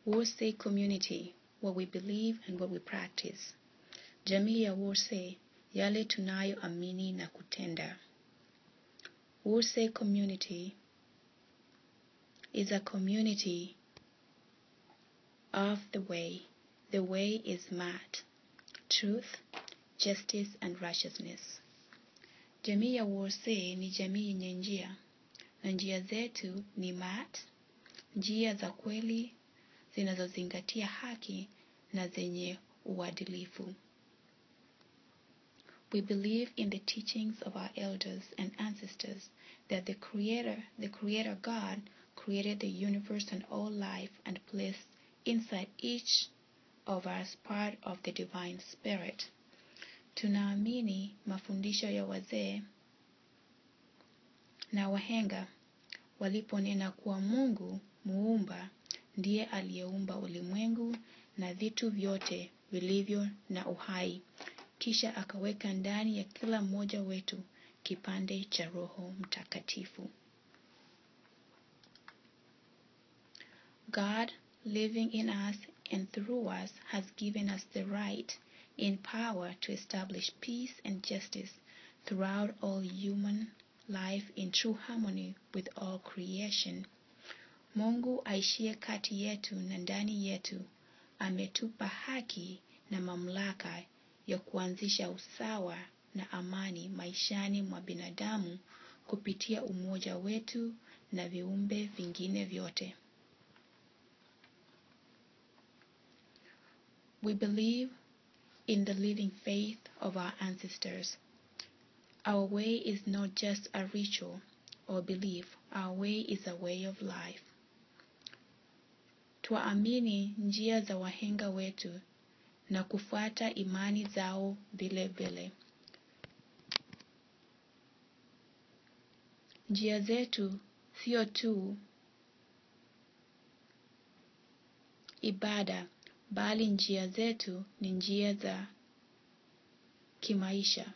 Worsay community, what we believe and what we practice. Jamii ya Worsay, yale tunayoamini na kutenda. Worsay community is a community of the way. The way is mad, truth, justice and righteousness. Jamii ya Worsay ni jamii yenye njia, na njia zetu ni mat, njia za kweli zinazozingatia haki na zenye uadilifu. We believe in the teachings of our elders and ancestors that the Creator, the Creator God, created the universe and all life and placed inside each of us part of the divine spirit. Tunaamini mafundisho ya wazee na wahenga waliponena kuwa Mungu muumba ndiye aliyeumba ulimwengu na vitu vyote vilivyo na uhai, kisha akaweka ndani ya kila mmoja wetu kipande cha Roho Mtakatifu. God living in us and through us has given us the right in power to establish peace and justice throughout all human life in true harmony with all creation. Mungu aishie kati yetu na ndani yetu ametupa haki na mamlaka ya kuanzisha usawa na amani maishani mwa binadamu kupitia umoja wetu na viumbe vingine vyote. We believe in the living faith of our ancestors. Our way is not just a ritual or belief, our way is a way of life. Twaamini njia za wahenga wetu na kufuata imani zao vile vile. Njia zetu sio tu ibada, bali njia zetu ni njia za kimaisha.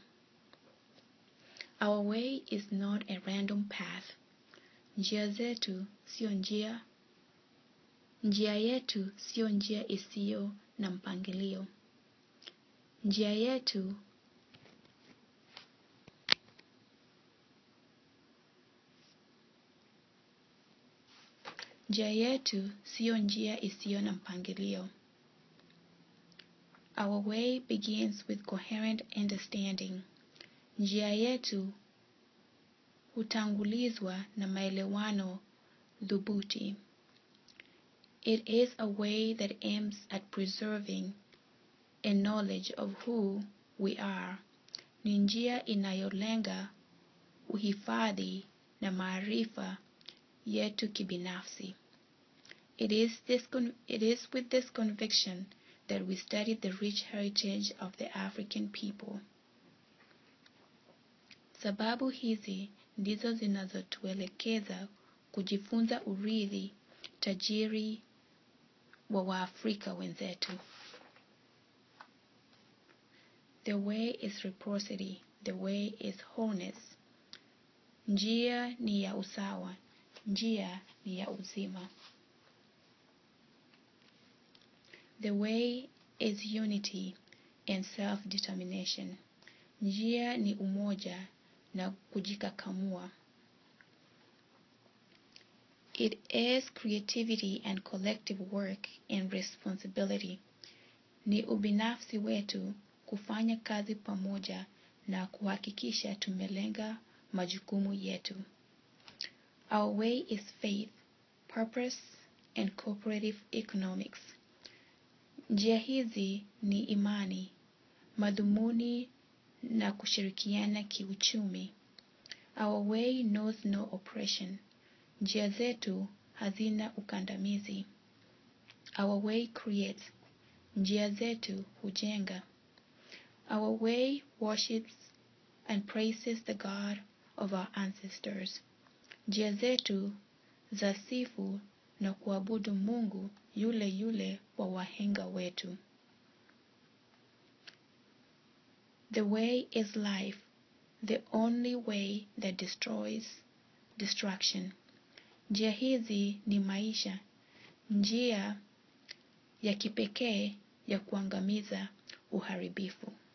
Our way is not a random path. Njia zetu sio njia Njia yetu sio njia isiyo na mpangilio. Njia yetu njia yetu sio njia isiyo na mpangilio. Our way begins with coherent understanding. Njia yetu hutangulizwa na maelewano dhubuti. It is a way that aims at preserving a knowledge of who we are. Ni njia inayolenga uhifadhi na maarifa yetu kibinafsi. It is, this con- it is with this conviction that we study the rich heritage of the African people. Sababu hizi ndizo zinazotuelekeza kujifunza urithi tajiri wa Waafrika wenzetu. The way is reciprocity, the way is wholeness. Njia ni ya usawa, njia ni ya uzima. The way is unity and self-determination. Njia ni umoja na kujikakamua. It is creativity and collective work and responsibility. Ni ubinafsi wetu kufanya kazi pamoja na kuhakikisha tumelenga majukumu yetu. Our way is faith, purpose and cooperative economics. Njia hizi ni imani, madhumuni na kushirikiana kiuchumi. Our way knows no oppression. Njia zetu hazina ukandamizi. Our way creates. Njia zetu hujenga. Our way worships and praises the God of our ancestors. Njia zetu zasifu na kuabudu Mungu yule yule wa wahenga wetu. The way is life, the only way that destroys destruction. Njia hizi ni maisha, njia ya kipekee ya kuangamiza uharibifu.